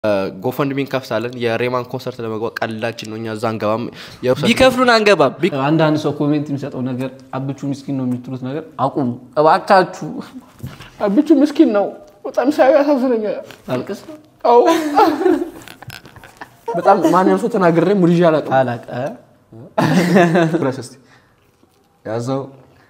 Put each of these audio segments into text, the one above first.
ጎፈንድሚ እንከፍታለን። የሬማን ኮንሰርት ለመግባት ቀላችን ነው። እኛ እዛ አንገባም። ቢከፍሉን አንገባም። አንዳንድ ሰው ኮሜንት የሚሰጠው ነገር አብቹ ምስኪን ነው የምትሉት ነገር አቁሙ እባካችሁ። አብቹ ምስኪን ነው በጣም ሳዩ ያሳዝነኛል። አልቅስ አዎ በጣም ማንም ሰው ተናግሬ ሙልጅ አላውቅም። አላቀ ድረስ እስኪ ያዘው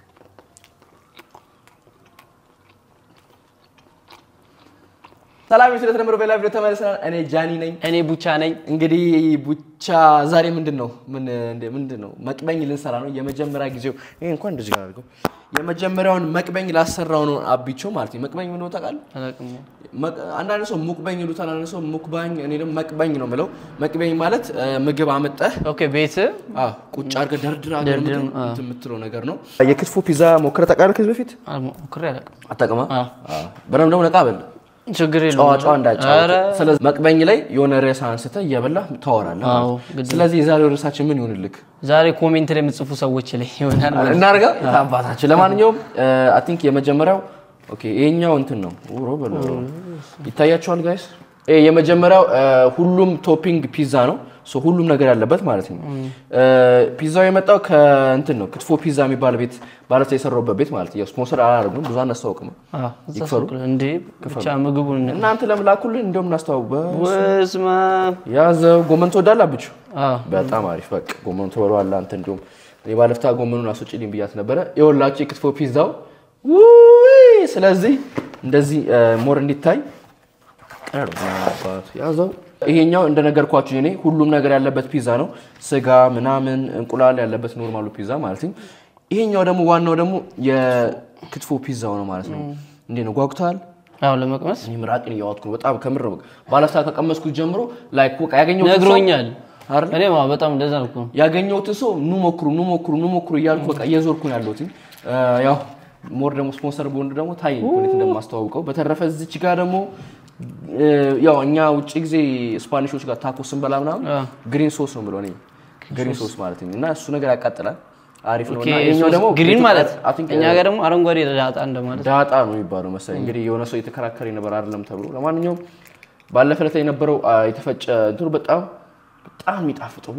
ሰላም ስለተነምሮ በላ ቪዲዮ ተመልሰናል። እኔ ጃኒ ነኝ። እኔ ቡቻ ነኝ። እንግዲህ ቡቻ ዛሬ ምንድን ነው ምን እንደ- ምንድን ነው መቅበኝ ልንሰራ ነው። የመጀመሪያ ጊዜው ይሄ እንኳን እንደዚህ ጋር አድርገው የመጀመሪያውን መቅበኝ ላሰራው ነው አቢቾ ማለት ነው። መቅበኝ ምን ታውቃለህ? አላቅም መቅ- አንዳንድ ሰው ሙቅበኝ ይሉታል፣ አንዳንድ ሰው ሙክባኝ፣ እኔ ደግሞ መቅበኝ ነው የምለው። መቅበኝ ማለት እ፣ ምግብ አመጠህ ኦኬ ቤት አዎ፣ ቁጭ አድርገህ ደርድር አድርገህ ደርድር፣ የምት- አዎ። እንትን የምትለው ነገር ነው። የክትፎ ፒዛ ሞክረህ ታውቃለህ ከዚህ በፊት? ሞክሬ አላውቅም። አታውቅም? አዎ። አዎ። በደምብ ደግሞ ነቃ በል ችግር ጨዋ የለውም። ጨዋ እንዳጫወት። ኧረ፣ ስለዚህ መቅበኝ ላይ የሆነ ርዕስ አንስተህ እየበላህ ታወራለህ ማለት አዎ፣ ነው። ግድ ነው። ስለዚህ የዛሬው ርዕሳችን ምን ይሆንልክ? ዛሬ ኮሜንት ላይ የምጽፉ ሰዎች ላይ ይሆናል ማለት ነው። እናርጋ አባታችን። ለማንኛውም አይ ቲንክ የመጀመሪያው ኦኬ፣ ይሄኛው እንትን ነው ኡሮ በለ ይታያቸዋል ጋይስ። ይሄ የመጀመሪያው እ፣ ሁሉም ቶፒንግ ፒዛ ነው። ሶ ሁሉም ነገር ያለበት ማለት ነው። እ፣ ፒዛው የመጣው ከእንትን ነው ክትፎ ፒዛ የሚባል ቤት ማለት የሰራውበት ቤት ማለት ነው። ስፖንሰር አላደርጉም ብዙ አናስታውቅም። አዎ፣ እዛ ይክፈሉ። ሱቅ ላይ እንዴ ብቻ ምግቡን እናንተ ለምላኩልን እንደውም እናስተዋውቅ። ወስማ ያዘው ጎመን ትወዳለህ አብቹ? አዎ በጣም አሪፍ በቃ ጎመኑ ትበለዋለህ አንተ። እንዲሁም እኔ ባለፍታ ጎመኑን አስወጪልኝ ብያት ነበረ። የወላችሁ የክትፎ ፒዛው ውይ! ስለዚህ እንደዚህ ሞር እንዲታይ ቀረብ አባቱ ያዘው። ይሄኛው እንደነገርኳችሁ እኔ ሁሉም ነገር ያለበት ፒዛ ነው። ስጋ ምናምን እንቁላል ያለበት ኖርማሉ ፒዛ ማለት ነው። ይሄኛው ደግሞ ዋናው ደግሞ የክትፎ ፒዛው ነው ማለት ነው። እንዴት ነው ጓጉተሃል? አዎ ለመቅመስ እኔ ምራቅን እያዋጥኩ ነው በጣም ከምር ነው። ባለፍታ ከቀመስኩት ጀምሮ ላይክ በቃ ያገኘሁትን ሰው- ነግሮኛል። አይደል? እኔ ማ በጣም እንደዛ ነው እኮ። ያገኘሁትን ሰው ኑ ሞክሩ ኑ ሞክሩ ኑ ሞክሩ እያልኩ በቃ እየዞርኩ ነው ያለሁት። እ፣ ያው ሞር ደግሞ ስፖንሰር ቦንድ ደግሞ ታይ እንዴት እንደማስተዋውቀው። በተረፈ እዚች ጋር ደግሞ እ፣ ያው እኛ ውጭ ጊዜ ስፓኒሾች ጋር ታኮ ስንበላ ምናምን አ። ግሪን ሶስ ነው ብለው እኔ ግሪን ሶስ ማለት ነው እና እሱ ነገር ያቃጥላል አሪፍ ነው። ኦኬ እና ይኸኛው ደግሞ ግሪን ማለት I think እኛ ጋር ደግሞ አረንጓዴ ዳጣ እንደማለት ዳጣ ነው የሚባለው መሰለኝ። እንግዲህ የሆነ ሰው የተከራከረ ነበር አይደለም ተብሎ። ለማንኛውም ባለፈ ዕለት የነበረው አ፣ የተፈጨ እንትኑ በጣም በጣም የሚጣፍጠው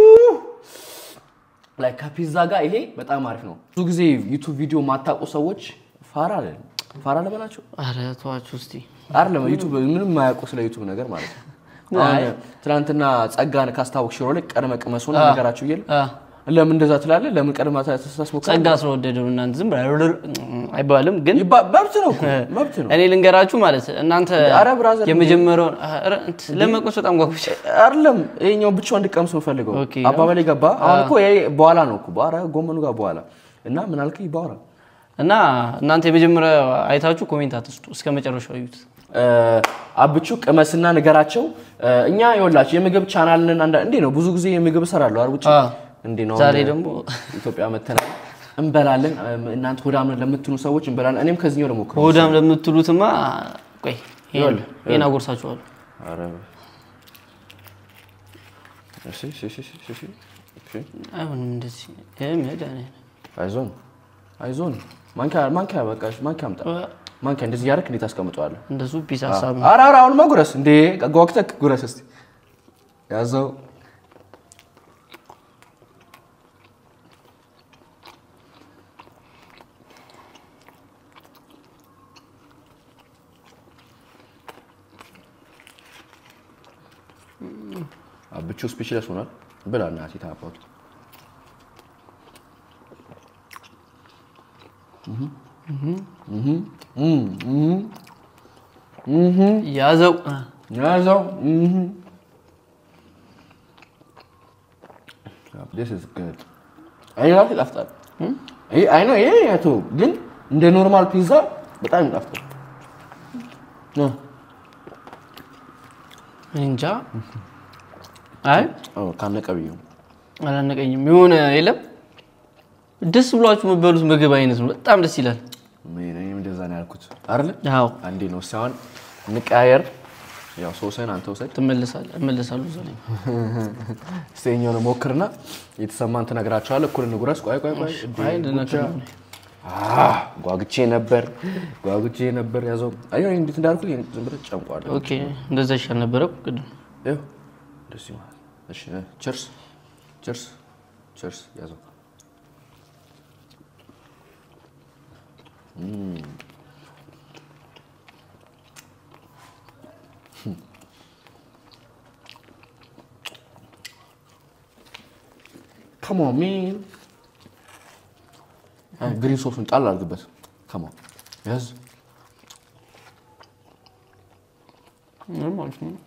ላይ ከፒዛ ጋር ይሄ በጣም አሪፍ ነው። ብዙ ጊዜ ዩቱብ ቪዲዮ ማታውቁ ሰዎች ፋራ አለ ፋራ ለበላቸው አረ ተዋችሁ እስቲ አይደለም ዩቱብ ምንም የማያውቁ ስለ ዩቱብ ነገር ማለት ነው። አሁን ትናንትና ጸጋን ካስታወቅ ሽሮ ላይ ቀድመ ቅመሱ ነው ነገራችሁ እየለ አ፣ ለምን እንደዛ ትላለህ? ለምን ቀድማ ታስሞካ ጸጋ ስለወደደው እናንተ ዝም ብላ አይባልም ግን መብት ነው እኮ መብት ነው። እኔ ልንገራችሁ ማለት እናንተ አረ ብራዘር የመጀመሪያውን ኧረ እንትን ለመቅመስ በጣም ጓጉቼ አይደለም ይሄኛው ብቻውን እንዲቀምስ የምፈልገው ኦኬ። አባባሌ ገባ። አሁን እኮ ይሄ በኋላ ነው እኮ በኋላ ጎመኑ ጋር በኋላ እና ምን አልከኝ? በኋላ እና እናንተ የመጀመሪያ አይታችሁ ኮሜንት አትስጡ፣ እስከ መጨረሻው እዩት። እ፣ አብቹ ቅመስና ንገራቸው። እ፣ እኛ ይኸውላችሁ የምግብ ቻናልን አንዳ እንዴ ነው ብዙ ጊዜ የምግብ እሰራለሁ አይደል? ውጭ አ፣ እንዴ ነው ዛሬ አሁን ደግሞ ኢትዮጵያ መተናል እንበላለን። እ፣ እናንተ ሆዳም ነን ለምትሉ ሰዎች እንበላለን። እኔም ከዚህኛው ደግሞ ሆዳም ለምትሉትማ ቆይ ይሄን- ይኸውልህ፣ ይሄን አጎርሳችኋለሁ። ኧረ እሺ እሺ እሺ እሺ እሺ እሺ አይሆንም እንደዚህ ይሄ መድኃኒዓለም አይዞን አይዞን። ማንኪያ ማንኪያ በቃ እሺ፣ ማንኪያ አምጣ። ማንኪያ እንደዚህ ያደረክ እንዴት አስቀምጠዋለሁ? እንደሱ ፒስ ሀሳብ ነው። ኧረ ኧረ አሁንማ ጉረስ እንዴ ጓጉተህ ጉረስ እስኪ ያዘው። አብቹ ስፒችለስ ሆኗል። ብላ እናቴ ታባቱ ያዘው ያዘው This is good. አይ ራሱ ይጣፍጣል። ይሄ አይ ነው ይሄ ያቶ ግን እንደ ኖርማል ፒዛ በጣም ይጣፍጣል። እ እንጃ። አይ አዎ ካነቀ ብዬ ነው። አላነቀኝም። የሆነ የለም ደስ ብሏችሁ የምትበሉት ምግብ አይነት ነው። በጣም ደስ ይላል። እኔም እንደዛ ነው ያልኩት አይደለ? አዎ አንዴ ነው ሳይሆን እንቀያየር። ያው ሶስን አንተ ውሰድ። ትመለሳለህ፣ እመለሳለሁ እዛ ላይ ስተኛው ነው ሞክርና የተሰማን ትነግራቸዋለህ። እኩል እንጉረስ። ቆይ ቆይ ቆይ አይ ልነግርህ ነው። አህ፣ ጓጉቼ ነበር ጓጉቼ ነበር ያዘው አይ እንዴት እንዳልኩ ዝም ብለህ ጨምቋለሁ ኦኬ እንደዛ ይሻል ነበረ ቅድም ይኸው እንደዚህ ማለት እሺ ቸርስ ቸርስ ቸርስ ያዘው Come on, man. ግሪን ሶሱን ጣል አድርግበት። Come on. ያዝ። ምንም አሪፍ ነው።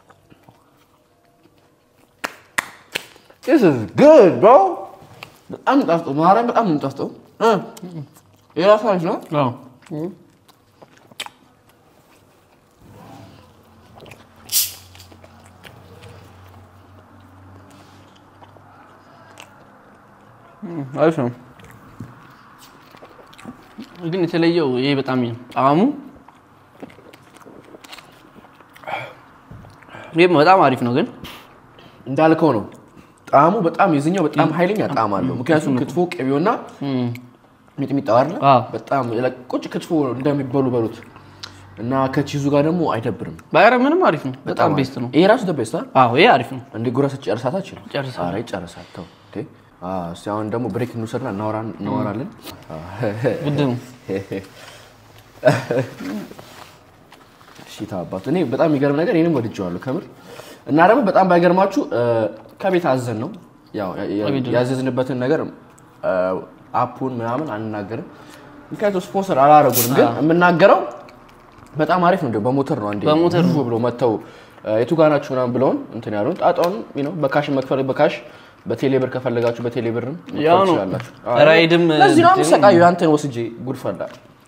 This is good, bro. በጣም ጣፍጦ ማርያም በጣም ነው ጣፍጦ። የራሱ አሪፍ ነው። አዎ እም፣ አሪፍ ነው ግን የተለየው ይሄ በጣም ጣዕሙ ይህም በጣም አሪፍ ነው ግን እንዳልከው ነው ጣዕሙ በጣም የዚህኛው በጣም ኃይለኛ ጣዕም አለው። ምክንያቱም ክትፎ ቅቤውና ሚጥሚጣው አይደለ አዎ። በጣም ቁጭ ክትፎ እንደሚበሉ በሉት እና ከቺዙ ጋር ደግሞ አይደብርም። ባይረ ምንም አሪፍ ነው በጣም ቤስት ነው ይሄ ራሱ ደበስታ አዎ ይሄ አሪፍ ነው እንደ ጉረስ ጨርሳታችን ጨርሳለሁ። ኧረ ይጨርሳል። ተው እንዴ። አዎ፣ እስኪ አሁን ደግሞ ብሬክ እንውሰድና እናወራ- እናወራለን። ግድ ነው እሺ አባቱ እኔ በጣም የሚገርም ነገር ይህንም ወድጀዋለሁ ከምር እና ደግሞ በጣም ባይገርማችሁ እ፣ ከቤት አዘን ነው ያው ያ- ያ- ከቤት ነው። ያዘዝንበትን ነገር እ፣ አፑን ምናምን አንናገርም ምክንያቱም ስፖንሰር አላረጉንም ግን የምናገረው በጣም አሪፍ ነው እንዲያው በሞተር ነው አንዴ በሞተር ዙ ብሎ መጥተው እ፣ የቱ ጋር ናችሁ ምናምን ብለውን እንትን ያሉን ጣጣውን you know በካሽ መክፈል በካሽ በቴሌብር ከፈለጋችሁ በቴሌብርም መክፈል ያው ነው። ትችላላችሁ። ራይድም ለዚህ ነው የምሰቃዩ አንተን ወስጄ ጉድፈላ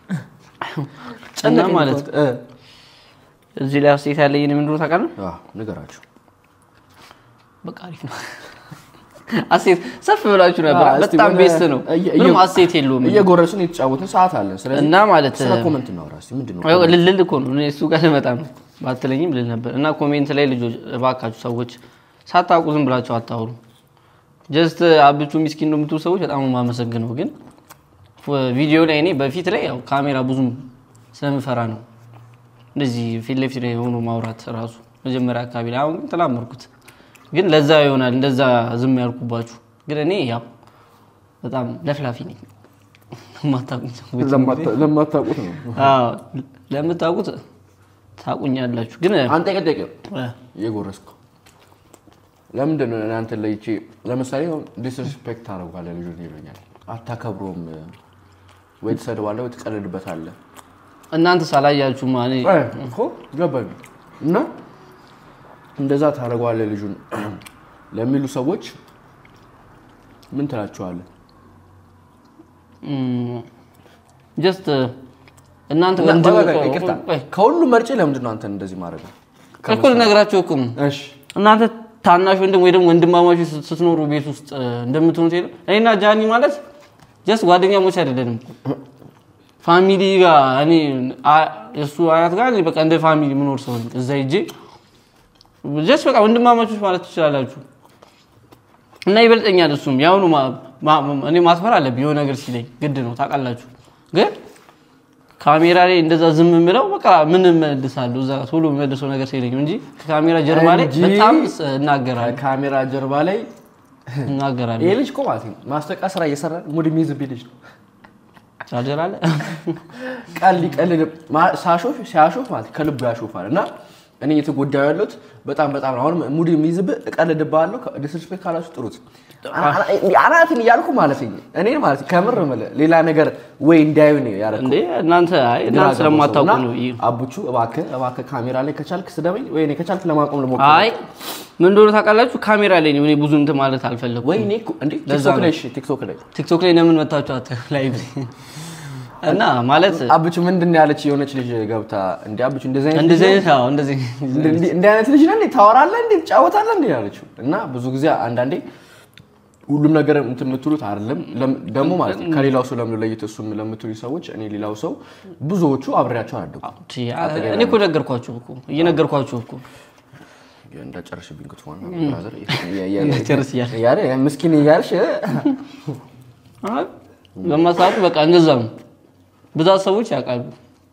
እና ማለት እዚህ ላይ አስተያየት ያለኝ እኔ ምንድነው ታውቃለህ? ንገራችሁ በቃ አሪፍ ነው። አስተያየት ሰፍ ብላችሁ ነበር። አዎ፣ እስቲ በጣም ወደ- ቤስት ነው። እየ- ምንም እየ- አስተያየት የለውም። እየጎረስን የተጫወትን ሰዓት አለን። ስለዚህ እና ማለት ስለ ኮመንት እናውራ እስኪ። ምንድን ነው አዎ፣ ልልል እኮ ነው እኔ እሱ ጋር ልመጣ ነው ባትለኝም ልል ነበር። እና ኮሜንት ላይ ልጆች እባካችሁ ሰዎች ሳታውቁ ዝም ብላችሁ አታውሩ። ጀስት አብቹ ሚስኪን ነው የምትሉ ሰዎች በጣም ነው የማመሰግነው። ግን ቪዲዮ ላይ እኔ በፊት ላይ ያው ካሜራ ብዙም ስለምፈራ ነው እንደዚህ ፊት ለፊት ላይ ሆኖ ማውራት ራሱ መጀመሪያ አካባቢ ላይ። አሁን ግን ተላመድኩት። ግን ለዛ ይሆናል እንደዛ ዝም ያልኩባችሁ። ግን እኔ ያው በጣም ለፍላፊ ነኝ። የማታውቁኝ ሰዎች ለማታውቁት ነው። አዎ፣ ለምታውቁት ታውቁኛላችሁ። ግን አንተ ቀጠቀ እ፣ እየጎረስኩ ለምንድን ነው እኔ አንተን ለይቼ ለምሳሌ ዲስሪስፔክት ታደርጓለህ ልጁን ይሉኛል። አታከብሮም ወይ ትሰድባለህ ወይ ትቀልድበታለህ። እናንተ ሳላያችሁ ማኔ እኮ ገባኝ እና እንደዛ ታደርገዋለህ ልጁን ለሚሉ ሰዎች ምን ትላቸዋለህ? ጀስት እናንተ እና- እንትን ቆይ፣ ቆይ፣ እኮ- ይቅርታ ቆይ፣ ከሁሉም መርጬ ለምንድን ነው አንተን እንደዚህ ማድረግ ነው? እኮ ልነግራችሁ እኮ ነው። እሺ እናንተ ታናሽ ወንድም ወይ ደግሞ ወንድማማቾች ስት- ስትኖሩ ቤት ውስጥ እ፣ እንደምትሆኑት የለም እኔና ጃኒ ማለት ጀስት ጓደኛሞች አይደለንም ፋሚሊ ጋር እኔ አ- የእሱ አያት ጋር እኔ በቃ እንደ ፋሚሊ የምኖር ሰው ነኝ። እዛ ሂጄ ጀስት በቃ ወንድማማቾች ማለት ትችላላችሁ። እና ይበልጠኛል እሱም ያሁኑ ማ- ማ- እኔ ማክበር አለብኝ የሆነ ነገር ሲለኝ ግድ ነው ታውቃላችሁ። ግን ካሜራ ላይ እንደዛ ዝም የምለው በቃ ምን መልሳለሁ እዛ ቶሎ የምመልሰው ነገር ሲለኝ እንጂ ከካሜራ ጀርባ ላይ እንጂ በጣም ስ- እናገራለሁ ካሜራ ጀርባ ላይ እናገራለሁ። ይሄ ልጅ እኮ ማለት ነው ማስታወቂያ ስራ እየሰራ ሙድ የሚይዝብኝ ልጅ ነው። ቻርጀር አለ ቀል ቀልድ ሳሾፍ ሲያሾፍ ማለት ከልቡ ያሾፋል እና እኔ እየተጎዳሁ ያለሁት በጣም በጣም ነው። አሁን ሙድ የሚይዝብህ እቀልድብሃለሁ። ዲስሪስፔክት ካላችሁ ጥሩት አናትን እያልኩ ማለት ነው። እኔን ማለት ከምር የምልህ ሌላ ነገር ወይ እንዳዩ ነው ያደረኩት። እንዴ እናንተ አይ እናንተ ስለማታውቁ ነው ይሄ አቡቹ እባክህ እባክህ ካሜራ ላይ ከቻልክ ስደበኝ ወይ እኔ ከቻልክ ለማቆም ልሞክር። አይ ምን እንደሆነ ታውቃላችሁ ካሜራ ላይ ነው እኔ ብዙ እንትን ማለት አልፈለኩም ወይ እኔ እኮ እንዴ ለዛ ቲክቶክ ነው። ላይ እሺ ቲክቶክ ላይ ቲክቶክ ላይ ለምን መታችሁ አተ ላይ እና ማለት አቡቹ ምንድን ነው ያለች የሆነች ልጅ ገብታ እንዴ አቡቹ እንደዚህ አይነት እንደዚህ ልጅ አይነት አዎ እንደዚህ እንደ- እንደ- እንዲህ አይነት ልጅ ነህ እንዴ ታወራለህ እንዴ ትጫወታለህ እንዴ ያለችው እና ብዙ ጊዜ አንዳንዴ ሁሉም ነገር እንትን የምትሉት አይደለም ለም- ደግሞ ማለት ነው ከሌላው ሰው ለምን ለይት እሱም ለምትሉ ሰዎች እኔ ሌላው ሰው ብዙዎቹ አብሬያቸው አደጉ እኔ እኮ ነገርኳችሁ እኮ እየነገርኳችሁ እኮ እንዳጨረሽብኝ ክትፎን ጨርስ እያለ። እያለ ምስኪን እያልሽ አይ በማሳቱ በቃ እንደዛ ነው። ብዛት ሰዎች ያውቃሉ።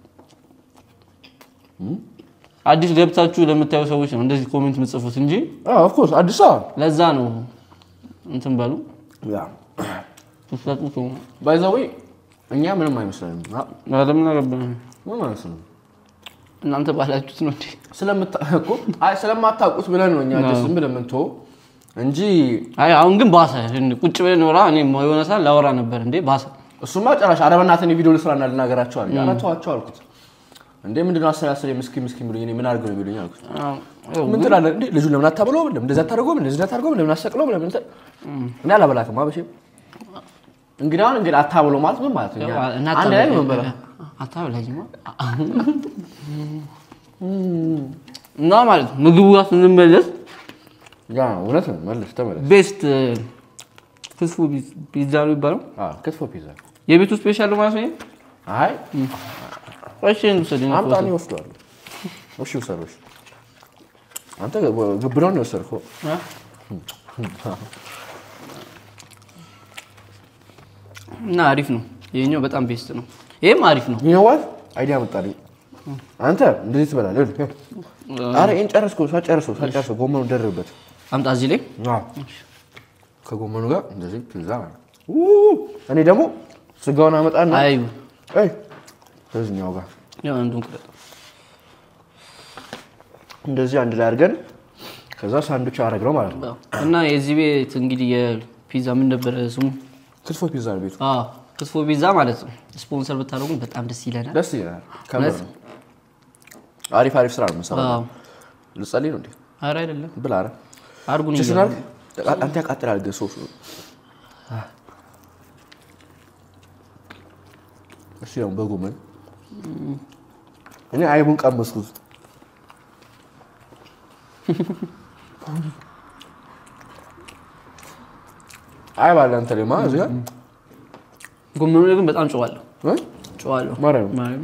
አዲስ ገብታችሁ ለምታዩ ሰዎች ነው እንደዚህ ኮሜንት የምጽፉት እንጂ ኦፍኮርስ አዲስ አበባ ለዛ ነው እንትን በሉ ያ ትሰጡ ሰው ባይ ዘ ወይ እኛ ምንም አይመስለንም። አ- ለምን አገባ ምንም አይመስለንም። እናንተ ባላችሁት ነው እንዴ? ስለምታ- እኮ አይ ስለማታውቁት ብለን ነው እኛ ደስ ብለን የምንተወው እንጂ አይ አሁን ግን ባሰ። ቁጭ ብለን ኖራ እኔ የሆነ ሰዓት ላወራ ነበር እንዴ ባሰ። እሱማ ጨራሽ ኧረ በእናትህ ቪዲዮ ልስራና ልናገራቸው አለ። ኧረ ተዋቸው አልኩት። እንዴ ምንድን ነው አስር አስር ምስኪን ምስኪን ብሎኝ እኔ ምን አድርገው ነው የሚሉኝ አልኩት። አዎ፣ ምን ትላለህ እንዴ ልጁን ለምን አታብለውም? ለምን እንደዛ አታደርገውም? እንደዚህ አታደርገውም? ለምን አሰቅለውም? ለምን እንትን እኔ አላበላትም አበሽም እንግዲህ አሁን እንግዲህ አታብለው ማለት ምን ማለት ነው? እኛ እና አንድ ላይ ነው የምንበላው። አታበላኝማ እና ማለት ነው ምግቡ ጋር ስንመለስ ያ እውነት ነው። መልስ ተመለስ። ቤስት ክትፎ ፒዛ ነው የሚባለው አዎ ክትፎ ፒዛ። የቤቱ ስፔሻል ማለት ነው። አይ እሺ እንውሰድ። አምጣ እኔ እወስደዋለሁ። እሺ ውሰደው። እሺ አንተ ግብረውን ነው የወሰድከው። እ? እና አሪፍ ነው። ይሄኛው በጣም ቤስት ነው። ይሄም አሪፍ ነው። ይህ ዋት አይዲያ መጣልኝ። አንተ እንደዚህ ትበላለህ። ይኸውልህ። ኧረ ይሄን ጨረስከው። ሳጨርሰው ሳጨርሰው ጎመኑ ደርብበት። አምጣ እዚህ ላይ አዎ። ከጎመኑ ጋር እንደዚህ ፒዛ ማለት ነው። ው! እኔ ደግሞ ስጋውን አመጣና አይ አይ ከዚህኛው ጋር ያው አንዱን ቅረጥ። እንደዚህ አንድ ላይ አድርገን ከዛ ሳንዱች አረግነው ማለት ነው። እና የዚህ ቤት እንግዲህ የፒዛ ምን ነበረ ስሙ? ክትፎ ፒዛ ነው ቤቱ። አዎ ክትፎ ፒዛ ማለት ነው። ስፖንሰር ብታደርጉን በጣም ደስ ይለናል። ደስ ይላል። ከምር ነው። አሪፍ አሪፍ ስራ ነው የምንሰራው። አዎ ልጸልይ ነው እንዴ? ኧረ አይደለም ብላ ኧረ አድርጉን ጭስ እያሉ ናርግ አንተ ያቃጥላል ግን ሶሱ። እሺ ነው በጎመን እኔ አይቡን ቀመስኩት። አይ ባለ አንተ ላይ ማለት እዚህ ጋር ጎመኑ ላይ ግን በጣም ጨዋለሁ እ? ጨዋለሁ ማርያም ማርያም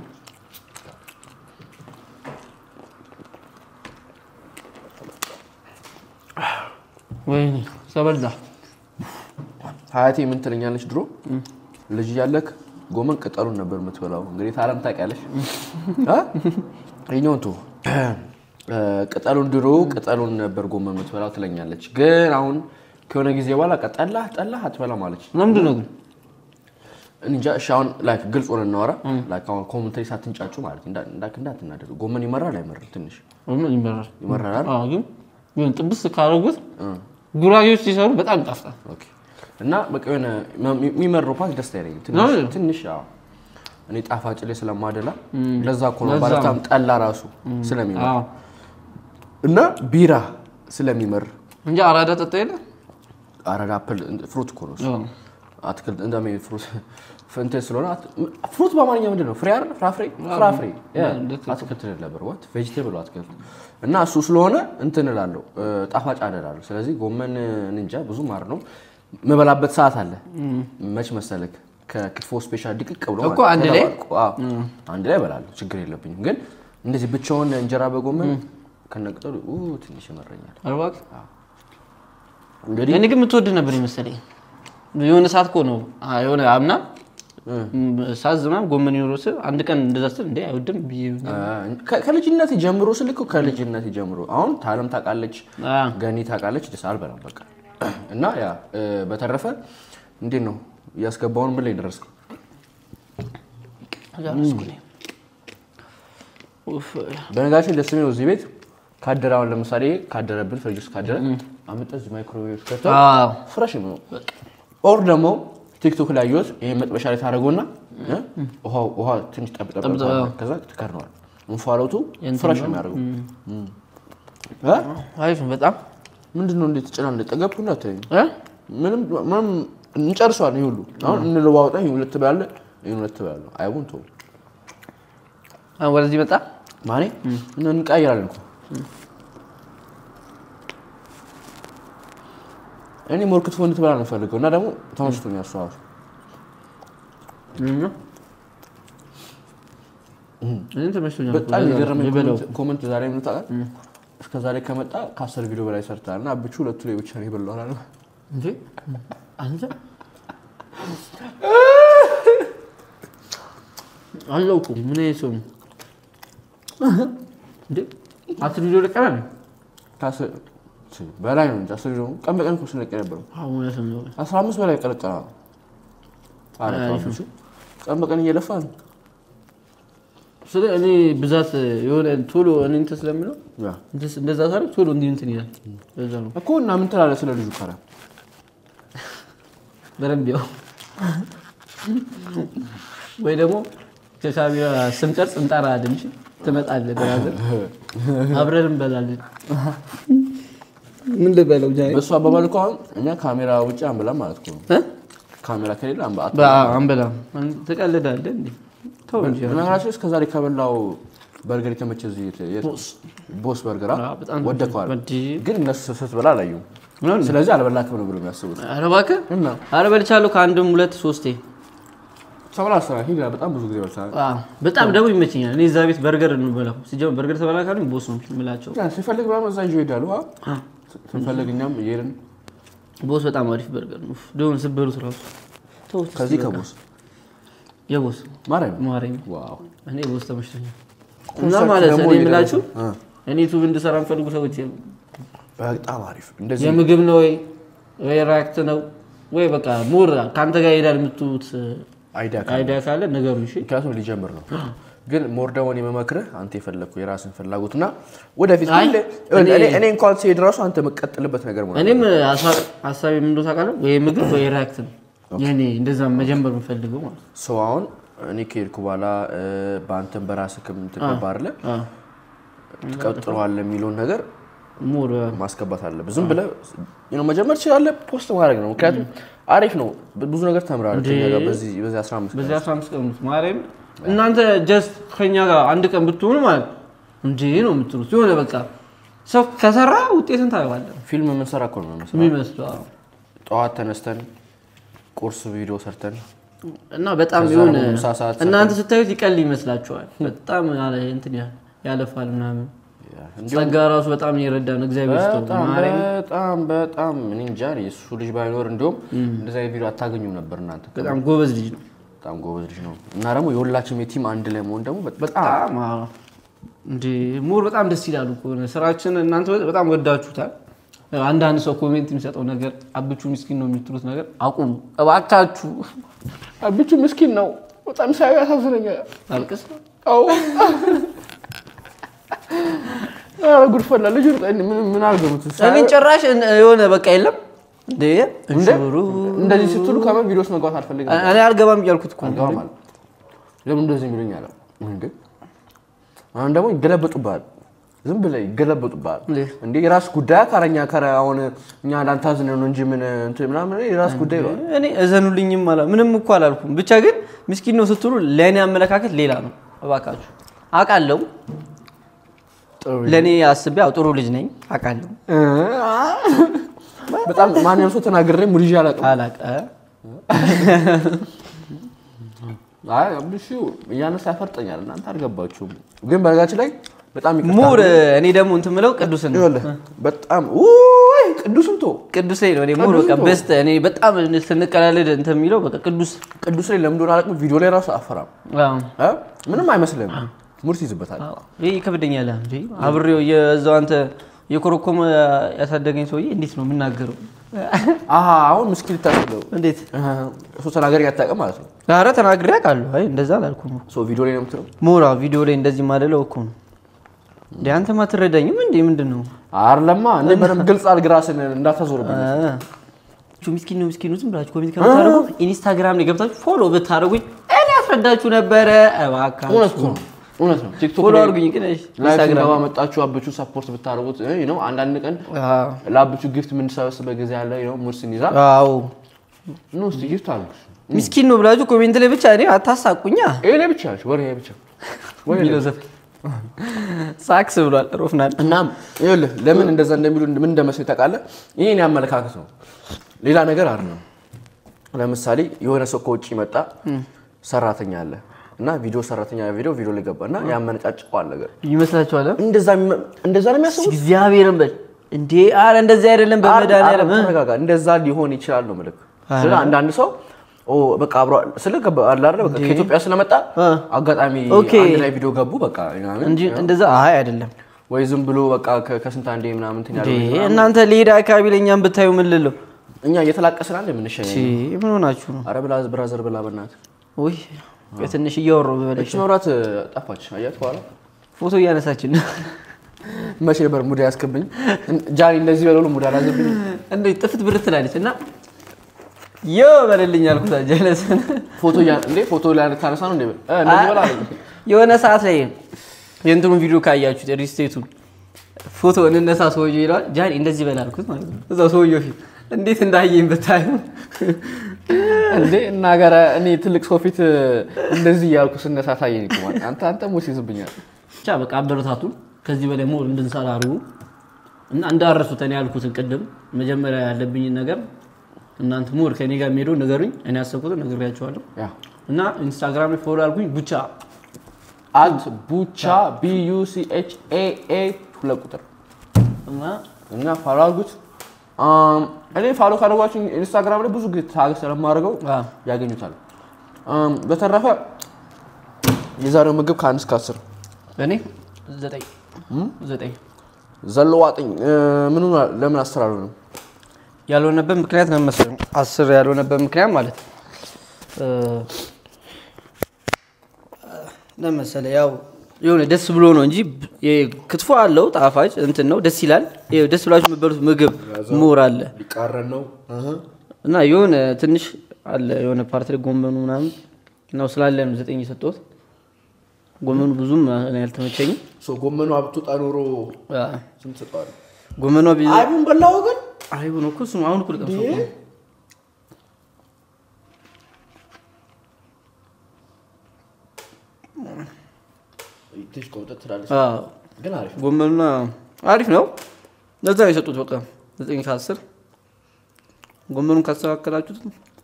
ወይኔ ተበላ ሀያቴ ምን ትለኛለች ድሮ ልጅ እያለክ ጎመን ቅጠሉን ነበር የምትበላው። እንግዲህ ታለም ታውቂያለሽ። እ? ይኸኛውን ተው እ፣ ቅጠሉን ድሮ ቅጠሉን ነበር ጎመን የምትበላው ትለኛለች። ግን አሁን ከሆነ ጊዜ በኋላ በቃ ጠላህ ጠላህ አትበላም አለች። ለምንድን ነው ግን እኔ እንጃ። እሺ አሁን ላይክ ግልጽ ሆነን እናወራ። ላይክ አሁን ኮመንተሪ ሳትንጫጩ ማለት እንዳ- እንዳ- እንዳትናደዱ። ጎመን ይመራል አይመራል? ትንሽ ጎመን ይመራል ይመራል አይደል? አዎ ግን ግን ጥብስ ካደረጉት ጉራጌዎች ሲሰሩ በጣም ይጣፍጣል ኦኬ። እና በቃ የሆነ የሚመራው ፓርት ደስ አይለኝም። ትንሽ ነው? ትንሽ አዎ። እኔ ጣፋጭ ላይ ስለማደላ ለዛ እኮ ነው ለዛ ባለታም ጠላ ራሱ ስለሚመር አዎ እና ቢራ ስለሚመር እንጂ አራዳ ጠጣ የለ አረዳ አፕል ፍሩት እኮ ነው እሱ። አዎ። አትክልት እንደሚ ፍሩት እንትን ስለሆነ አት- ፍሩት በአማርኛ ምንድን ነው? ፍሬ አይደል? ፍራፍሬ ፍራፍሬ ያ፣ ልክ አትክልት ልል ነበር ዋት ቬጅቴብል አትክልት እና እሱ ስለሆነ እንትን እላለሁ እ፣ ጣፋጭ አደላለሁ። ስለዚህ ጎመን እንጃ ብዙ ማር ነው የምበላበት ሰዓት አለ። መች መሰለክ ከክትፎ ስፔሻል ድቅቅ ብሎ እኮ ማለት አንድ ላይ? ተደባልቆ፣ አዎ፣ አንድ ላይ እበላለሁ። ችግር የለብኝም። ግን እንደዚህ ብቻውን እንጀራ በጎመን ከነቅጠሉ ኡ፣ ትንሽ ይመረኛል። እባክህ እንግዲህ እኔ ግን የምትወድ ነበር ይመስለኝ የሆነ ሰዓት እኮ ነው አ- የሆነ አምና ሳዝ ምናምን ጎመን ይኖረው ስል አንድ ቀን እንደዛ ስል እንዴ አይወድም ብዬ ከ- ከልጅነት ጀምሮ ስልክ ከልጅነት ጀምሮ አሁን ታለም ታውቃለች፣ አ፣ ገኒ ታውቃለች። ደስ አልበላም በቃ እና ያ እ፣ በተረፈ እንዴት ነው እያስገባውን ምን ላይ ደረስክ? ጨረስኩ እኔ። ኡፍ፣ በነገራችን ደስ የሚለው እዚህ ቤት ካደረ አሁን ለምሳሌ ካደረብን ፍሪጅ ውስጥ ካደረ አምጥተህ እዚህ ማይክሮዌቭ ከተህ አዎ። ፍረሽ ነው። ኦር ደግሞ ቲክቶክ ላይ ያየሁት ይሄ መጥበሻ ላይ ታደርገውና እ፣ ውሃው- ውሃ ትንሽ ጠብ ጠብ ጠብ ጠብ፣ አዎ። ከዛ ትከድነዋል። እንፋሎቱ የእንትን ፍረሽ ነው። ነው የሚያደርገው። እ? አሪፍ ነው በጣም ምንድን ነው እንዴት ጭና እንደጠገብኩ እንዳትለኝ። እ? ምንም ምንም እንጨርሰዋለን። ይሄ ሁሉ አሁን እንለዋወጣ። ይሄ ሁለት ትበላለህ፣ ይሄን ሁለት ትበላለህ። አይቡን ተው አሁን ወደዚህ መጣ ማኔ እንቀያየራለን እኮ እኔ ሞር ክትፎ እንድትበላ ነው የምፈልገው እና ደግሞ ተመችቶኛል እሱ ራሱ። እኔም ተመችቶኛል። በጣም የገረመኝ የበላው ኮመንት- ኮመንት ዛሬ ምን ታውቃለህ? እስከ ዛሬ ከመጣ ከአስር ቪዲዮ በላይ ሰርተሃል እና አብቹ ሁለቱ ላይ ብቻ ነው የበላው አላለም? እንዴ አንተ አላውቅም ምን አይነት ሰው ነው እንዴ? አስር ቪዲዮ ለቀናል ከአስር በላይ ነው እንጂ አስር ቪዲዮ ቀን በቀን እኮ ስለቀ ነበር። እውነት ነው። አስራ አምስት በላይ ቀለቀና ነው። ኧረ ተው አብቹ። ቀን በቀን እየለፋ ነው። ስለ እኔ ብዛት የሆነ ቶሎ እኔ እንትን ስለምለው ያ እንትን- እንደዛ ሳደርግ ቶሎ እንዲህ እንትን ይላል። በዛ ነው እኮ እና ምን ትላለህ ስለ ልጁ ካለ በደንብ ያው ወይ ደግሞ ከካሜራ ስንቀርጽ እንጠራለን እንጂ ትመጣለህ ብራዘር አብረን እንበላለን። ምን ልበለው ጃ በእሱ አባባል እኮ አሁን እኛ ካሜራ ውጭ አንበላም ማለት እኮ ነው። እ? ካሜራ ከሌለ አንበ- አት- አንበላም። ትቀልዳለህ እንዴ? ተው እንጂ በነገራችን እስከ ዛሬ ከበላው በርገር የተመቸ እዚህ የት- የት- ቦስ በርገር አ? አዎ፣ በጣም ወደከዋል። እንጂ ግን እነሱ ስትበላ አላዩም። ምናምን ስለዚህ አልበላክም ነው ብሎ የሚያስቡት ኧረ እባክህ እና ኧረ በልቻለሁ ከአንድም ሁለት ሶስቴ። ሰብላ ስራ ሂድ በጣም ብዙ ጊዜ በልተናል። አዎ፣ በጣም ደግሞ ይመቸኛል። እኔ እዛ ቤት በርገር እንበላው ሲጀምር በርገር ተበላ ካሉኝ ቦስ ነው የምላቸው። ያ ሲፈልግ ምናምን እዛ ይዞ ይሄዳሉ። አ? ስንፈልግ እኛም እየሄድን ቦስ በጣም አሪፍ በርገር ነው። ደግሞ ስበሉት ራሱ ተውት እስኪ ከዚህ በቃ። ከቦስ የቦስ ማርያም ማርያም ዋው እኔ ቦስ ተመችቶኛል። እና ማለት ደግሞ እኔ የምላችሁ አ፣ እኔ ዩቱብ እንድሰራ የሚፈልጉ ሰዎች በጣም አሪፍ እንደዚህ የምግብ ነው ወይ ወይ ራክት ነው ወይ በቃ ሙር ከአንተ ጋር ይሄዳል የምትሉት አይዲያ ካለ አይዲያ ካለ ነገሩ እሺ። ምክንያቱም ሊጀምር ነው። ግን ሞር ደግሞ እኔ የምመክርህ አንተ የፈለግኩ የራስን ፍላጎትና ወደፊት አይ፣ ሁሌ- እኔ- እኔ እኔ እንኳን ሲሄድ ራሱ አንተ የምቀጥልበት ነገር ማለት እኔም ሀሳ- ሀሳቤ ምን እንደሆነ ታውቃለህ? ወይ ምግብ ወይ ራክት ነው የእኔ እንደዛ መጀመር የምፈልገው ማለት ነው። ሰው አሁን እኔ ከሄድኩ በኋላ እ፣ በአንተም በራስህም ትገባ አይደለ አዎ። ትቀጥለዋለህ የሚለውን ነገር ሙር ማስገባት አለብህ። ዝም ብለህ you know መጀመር ትችላለህ፣ ፖስት ማድረግ ነው። ምክንያቱም አሪፍ ነው። ብዙ ነገር ተምራለህ ከእኛ ጋር በዚህ በዚህ 15 ቀን። በዚህ 15 ቀን ውስጥ ማርያም እናንተ ጀስት ከኛ ጋር አንድ ቀን ብትሆኑ ማለት እንዴ ነው የምትሉት። የሆነ በቃ ሰው ከሰራ ውጤትን ታየዋለህ ፊልም የምንሰራ እኮ ነው የሚመስለው። የሚመስለው አዎ። ጠዋት ተነስተን ቁርስ ቪዲዮ ሰርተን እና በጣም ከዛ የሆነ ደግሞ ምሳ ሰዓት እናንተ ስታዩት ይቀል ይመስላችኋል። በጣም ያለ እንትን ያ- ያለፋል ምናምን እንዲሁም ጸጋ ራሱ በጣም እየረዳ ነው። እግዚአብሔር ይስጠው በጣም ማርያም። በጣም በጣም እኔ እንጃ እኔ እሱ ልጅ ባይኖር እንዲሁም እንደዚህ አይነት ቪዲዮ አታገኙም ነበር እናንተ። በጣም ጎበዝ ልጅ ነው። በጣም ጎበዝ ልጅ ነው እና ደግሞ የሁላችንም የቲም አንድ ላይ መሆን ደግሞ በጣም በጣም አዎ። እንዴ ሞር በጣም ደስ ይላሉ እኮ ስራችን። እናንተ በጣም ወዳችሁታል። አንዳንድ ሰው ኮሜንት የሚሰጠው ነገር አብቹ ምስኪን ነው የምትሉት ነገር አቁሙ እባካችሁ። አብቹ ምስኪን ነው። በጣም ሳዩ ያሳዝነኛል። አልቅስ አዎ ኧረ ጉድ ፈላ። ልጁ ምን ምን አልገቡት እኔን ጭራሽ የሆነ በቃ የለም እንዴ እንሽሩ እንደዚህ ስትሉ ከመን ቪዲዮስ መግባት አልፈልግም እኔ አልገባም እያልኩት እኮ ነው። አልገባም አለ። ለምን እንደዚህ የሚሉኝ አለ እንዴ አሁን ደግሞ ይገለበጡብሃል። ዝም ብለህ ይገለበጡብሃል። እንዴ? እንዴ የራስ ጉዳይ ካረኛ ከረ አሁን እኛ ላንተ አዝነን ነው እንጂ ምን እንትን ምናምን የራስ ጉዳይ ይለዋል። እኔ እዘኑልኝም አላ ምንም እኮ አላልኩም። ብቻ ግን ምስኪን ነው ስትሉ ለእኔ አመለካከት ሌላ ነው። እባካችሁ አውቃለሁ፣ ለእኔ አስቤ ያው ጥሩ ልጅ ነኝ አውቃለሁ። በጣም ማንም ሰው ተናግሬ ሙድ ይዤ አላውቅም። አላቀ አይ አብሹ እያነሳ ያፈርጠኛል። እናንተ አልገባችሁም። ግን በነገራችን ላይ በጣም ይቅርታ ሙር እኔ ደግሞ እንትን ምለው ቅዱስን ነው። ይኸውልህ፣ በጣም ውይ ቅዱስን ቶ ቅዱስ ላይ ነው እኔ ሙር በቃ በስተ እኔ በጣም ስንቀላለድ እንትን የሚለው በቃ ቅዱስ ቅዱስ ላይ ለምን እንደሆነ አላውቅም። ቪዲዮ ላይ ራሱ አፈራም አዎ። እ? ምንም አይመስልም። ሙርት ይዝበታል። አዎ። ይህ ይከብደኛል እንጂ አብሬው የዛው አንተ የኮረኮመ ያሳደገኝ ሰውዬ እንዴት ነው የምናገረው? አሀ አሁን ምስኪን ልታስለው እንዴት እሱ ተናገር ያታውቅም ማለት ነው። ኧረ ተናግሬ አውቃለሁ። አይ እንደዛ አላልኩም እኮ። ሶ ቪዲዮ ላይ ነው የምትለው ሞራ ቪዲዮ ላይ እንደዚህ ማደለው እኮ ነው እንዴ? አንተማ አትረዳኝም እንዴ? ምንድን ነው አይደለማ እንደ በደምብ ግልጽ አድርግ ራስን እንዳታዞርብኝ። ቹ ምስኪን ነው ምስኪን ነው ዝም ብላችሁ ኮሜንት ከምታደርጉ ኢንስታግራም ላይ ገብታችሁ ፎሎ ብታደርጉኝ እኔ አስረዳችሁ ነበረ። እባካችሁ እውነት እኮ ነው፣ እውነት ነው። ቲክቶክ ፎሎ ላይ አድርጉኝ ግን እሺ፣ ላይፍ ኢንስታግራም ገባ መጣችሁ አብቹ ሰፖርት ብታደርጉት እ ነው አንዳንድ ቀን አዎ ለአብቹ ጊፍት የምንሰበስበት ጊዜ ያለ ነው ሙርስን ይዛ አዎ ነው እስቲ ጊፍት አድርጉ። ምስኪን ነው ብላችሁ ኮሜንት ላይ ብቻ እኔ አታሳቁኛ። ይሄ ላይ ብቻ ነች ወሬ ብቻ ወሬ ላይ የሚለው ዘፈን ሳክስ ብሏል ሮፍናል። እናም ይኸውልህ ለምን እንደዛ እንደሚሉ ምን እንደመሰለኝ ታውቃለህ? ይሄን ያመለካከት ነው፣ ሌላ ነገር አይደለም። ለምሳሌ የሆነ ሰው ከውጭ መጣ ሰራተኛ አለ እና ቪዲዮ ሰራተኛ ቪዲዮ ቪዲዮ ላይ ገባ እና ያመነጫጭቀዋል ነገር ይመስላችኋል? እንደዛ የሚመ- እንደዛ ነው የሚያስቡት። እግዚአብሔርን በል እንዴ! አረ እንደዚህ አይደለም። በመድኃኒዓለም እ? ተረጋጋ። እንደዛ ሊሆን ይችላል ነው ምልክ። ስለ አንዳንድ ሰው ኦ በቃ አብሮ ስለ ገባ አለ አይደል በቃ ከኢትዮጵያ ስለመጣ አ። አጋጣሚ ኦኬ። አንድ ላይ ቪዲዮ ገቡ በቃ ምናምን እንጂ እንደዛ አይ አይደለም ወይ ዝም ብሎ በቃ ከ- ከስንት አንዴ ምናምን እንትን እንዴ ያደርጉት ምናምን። እናንተ ሌዳ አካባቢ ለእኛም ብታዩ ምን ልለው እኛ እየተላቀስን አይደል የምንሸኘው? ቺ ምን ሆናችሁ ነው አረ ብላ ብራዘር ብላ በእናትህ ውይ ትንሽ እያወራሁ በበለሽ እቺ መብራት ጠፋች። አያት በኋላ ፎቶ እያነሳችን መቼ ነበር ሙድ ያስክብኝ ጃኒ እንደዚህ በለሉ ሙድ አላዘብኝ። እንደ ጥፍት ብር ትላለች እና ዮ በልልኝ አልኩት ጀለስን ፎቶ ያ እንዴ ፎቶ ላይ ታነሳ ነው እንዴ? እ እንደዚህ በላ አለኝ። የሆነ ሰዓት ላይ የእንትኑን ቪዲዮ ካያችሁት ሪስቴቱን ፎቶ እንነሳ ሰውዬው ይለዋል ጃኒ እንደዚህ በል አልኩት ማለት ነው እዛው ሰውዬው ፊት እንዴት እንዳየኝ ብታዩ እንዴ እና ጋራ እኔ ትልቅ ሰው ፊት እንደዚህ እያልኩ ስነሳ ታየኝ እኮ ማለት አንተ አንተ ሙስ ይዝብኛል። ብቻ በቃ አበረታቱን ከዚህ በላይ ሞር እንድንሰራ አድርጉ እና እንዳረሱት እኔ ያልኩትን ቅድም መጀመሪያ ያለብኝን ነገር እናንተ ሞር ከኔ ጋር የሚሄደው ንገሩኝ እኔ ያሰብኩትን ነግሬያቸዋለሁ ያ እና ኢንስታግራም ላይ ፎሎ አድርጉኝ ብቻ አት ቡቻ ቢ ዩ ሲ ኤች ኤ ኤ ሁለት ቁጥር እና እና ፋሎ አድርጉት። አም፣ እኔ ፋሎ ካደረጓችሁ ኢንስታግራም ላይ ብዙ ጊዜ ታግ ስለማደርገው አዎ። ያገኙታል። አም፣ በተረፈ የዛሬው ምግብ ከአንድ እስከ አስር እኔ ዘጠኝ ዘጠኝ ዘለዋጥኝ ምኑ ለምን አስር አልሆነም? ያልሆነበት ምክንያት ነው መሰለኝ አስር ያልሆነበት ምክንያት ማለት እ፣ ለምን መሰለህ ያው የሆነ ደስ ብሎ ነው እንጂ ይሄ ክትፎ አለው ጣፋጭ እንትን ነው ደስ ይላል። ይሄ ደስ ብላችሁ የምትበሉት ምግብ ምሁር አለ ሊቃረን ነው። እና የሆነ ትንሽ አለ የሆነ ፓርቲ ላይ ጎመኑ ምናምን ነው ስላለ ነው ዘጠኝ የሰጠሁት። ጎመኑ ብዙም እኔ አልተመቸኝም። ጎመኑ አብትወጣ ኖሮ አ፣ ስንት ሰጠዋል? ጎመኗ ቢ አይቡን በላው ግን አይቡ ነው እኮ እሱም አሁን እኮ ልቀምሰው እኮ ነው። ትንሽ ቆምጠት ትላለች፣ አ፣ ግን አሪፍ ነው። ጎመኑና አሪፍ ነው። ለዛ ነው የሰጡት። በቃ ዘጠኝ ከአስር ጎመኑን ካስተካከላችሁት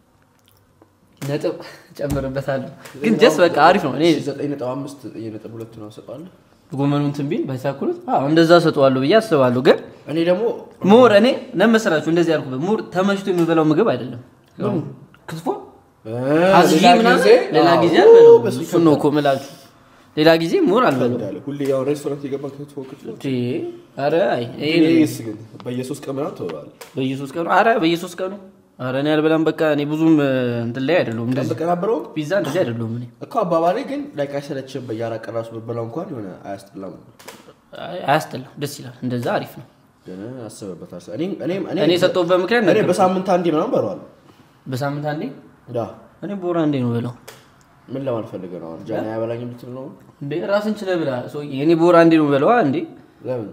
ነጥብ ጨምርበታለሁ። ግን ጀስ በቃ አሪፍ ነው። እኔ ዘጠኝ ነጥብ አምስት ዘጠኝ ነጥብ ሁለት ነው ሰጠዋለሁ። ጎመኑን እንትን ቢል ባይሳክሉት አዎ እንደዛ ሰጠዋለሁ ብዬ አስባለሁ። ግን እኔ ደግሞ ሙር እኔ ለመሰላችሁ እንደዚህ ያልኩበት ሙር ተመችቶ የምበላው ምግብ አይደለም። ክትፎ አዝዤ ምናምን ሌላ ጊዜ አልበላውም። እሱን ነው እኮ የምላችሁ። ሌላ ጊዜ ሙር አልበላውም። ሁሌ ያው ሬስቶራንት የገባን ክትፎ ክትፎ እንዴ! ኧረ አይ ይሄ ይሄስ ግን በየሶስት ቀን ምናምን ትበላለህ። በየሶስት ቀኑ ኧረ በየሶስት ቀኑ ኧረ እኔ አልበላም። በቃ እኔ ብዙም እንትን ላይ አይደለሁም። ቀን እንደዚህ በቀን አበረው ፒዛ እንደዚህ አይደለሁም እኔ እኮ አባባሌ ግን ላይክ አይሰለችም። በየአራት ቀን ራሱ ብበላው እንኳን የሆነ አያስጥላም። አይ፣ አያስጠላም። ደስ ይላል። እንደዛ አሪፍ ነው። ግን አስበበታል። እኔም እኔም እኔ የሰጠሁበት ምክንያት እኔ ነገር በሳምንት አንዴ ምናምን በለዋለሁ። በሳምንት አንዴ ዳ እኔ ቦራ እንዴ ነው በለው ምን ለማለት ፈልገህ ነው? አሁን ጃኒ አያበላኝ የምትል ነው? እንዴ ራስን ችለህ ብላ ሰውዬ። እኔ ቦራ እንዴ ነው በለዋ እንዴ ለምን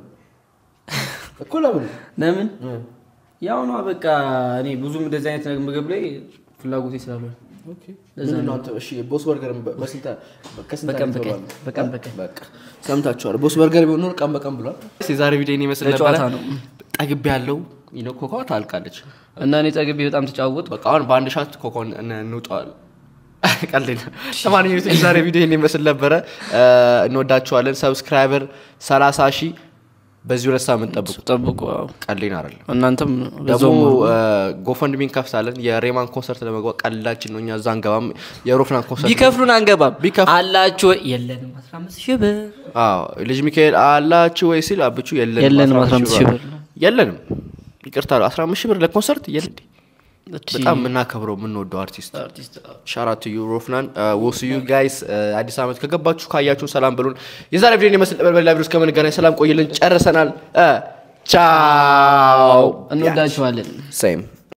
እኮ ለምን ለምን ያው ነው በቃ እኔ ብዙም እንደዚህ አይነት ነገር ምግብ ላይ ፍላጎቴ ስላልሆነ ምንድን ነው አንተ? እሺ ቦስ በርገር በስንት ከስንት በቀን አንዴ በቀን ትበላለህ? በቀን በቀን በቃ ሰምታችኋል። ቦስ በርገር ቢሆን ኖር ቀን በቀን ብሏል። የዛሬ ቪዲዮ ይመስል ለጨዋታ ነው። ጠግቤ ያለው ይነ ኮካ ታልቃለች። እና እኔ ጠግቤ በጣም ተጫወት በቃ አሁን በአንድ ሻት ኮኮን እንውጠዋል። ቀልድ ነው። ለማንኛውም የዛሬ ቪዲዮ ይህን ይመስል ነበረ። እንወዳችኋለን። ሰብስክራይበር 30 ሺህ በዚህ ሁለት ሳምንት ጠብቁ። ጠብቁ። አዎ። ቀልዴን አይደለም። እናንተም ደግሞ በዛውም ጎፈንድሚ እንከፍታለን። የሬማን ኮንሰርት ለመግባት ቀልዳችን ነው። እኛ እዛ አንገባም። የሮፍናን ኮንሰርት ቢከፍሉን አንገባም ቢከፍ- አላችሁ ወይ? የለንም 15 ሺህ ብር አዎ ልጅ ሚካኤል አላችሁ ወይ ሲል አብቹ የለንም የለንም 15 15 ሺህ ብር ነው። የለንም ይቅርታ 15 ሺህ ብር ለኮንሰርት የለ በጣም የምናከብረው የምንወደው አርቲስት አርቲስት ሻራት ዩ ሮፍናን ወስ ዩ ጋይስ አዲስ ዓመት ከገባችሁ ካያችሁን ሰላም በሉን። የዛሬ ቪዲዮ የመስል ነበር። በሌላ ቪዲዮ እስከምንገናኝ ሰላም ቆይልን። ጨርሰናል። እ ቻው እንወዳችኋለን። ሴም